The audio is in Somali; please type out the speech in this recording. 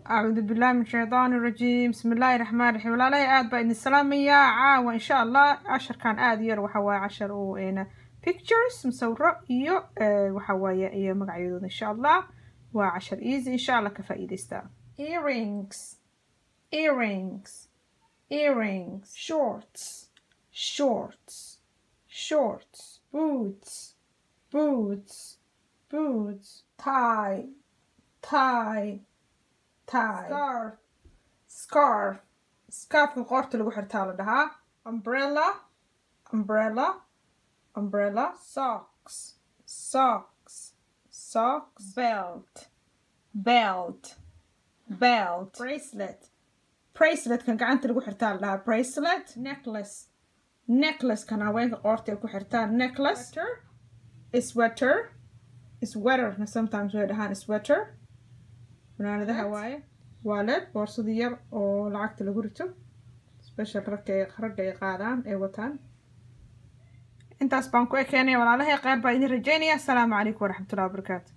أعوذ بالله من الشيطان الرجيم بسم الله الرحمن الرحيم والله aad baa idin salaamayaa caawa insha allah casharkan aad yar waxa waaye cashar uu eena pictures musawiro iyo waxa waaye iyo magacyadooda insha allah waa cashar easy insha allah ka faa'iidaystaa earrings earrings earrings shorts shorts shorts boots boots boots tie tie tie scarf scarf scarfka qoorta lagu xirtaa la dhahaa umbrella umbrella umbrella socks socks socks belt belt belt bracelet braceletkan gacanta lagu xirtaa la dhahaa bracelet necklace necklacekan haweenka qoorta ay ku xirtaan necklace sweater sweaterna sometimes way dhahaan sweater fanaanadaha waaye waaled boorsadii yar oo lacagta lagu rito special ragga ragga ay qaadaan ay wataan intaas baan ku ekeenaya walaalahay qeyr baa idin rajeynaya asalaamu calaykum waraxmatullahi wabarakaatu